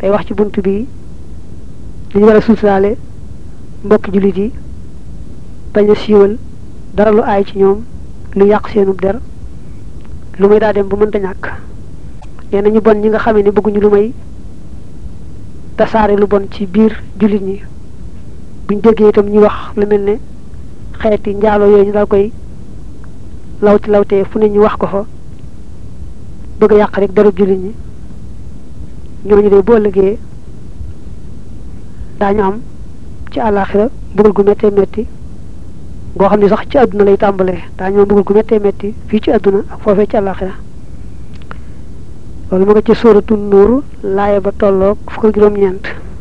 day wax ci bunt bi dañu war a suuturaale mbokki jullit yi bañ a siiwal dara lu aay ci ñoom lu yàq seenub der lu may daa dem bu mënta ñàkk nee na ñu bon ñi nga xamee ne bëgguñu lu may tasaare lu bon ci biir jullit ñi buñ déggee itam ñu wax lu mel ne xeeti njaalo yooyu ñu daal koy lawti lawtee fu ne ñu wax ko fa bëgg a yàq rek derub jullit ñi ñooñu de boo ëllëgee daañu am ci àllaaxira mbugal gu méttee métti ngoo xam ne sax ci àdduna lay tàmbalee daañu am mbugal gu méttee métti fii ci àdduna ak foofee ci àllaaxira loolu ma nga ci sóoratu nuur laaya ba tolloog fukk ak juróom-ñeent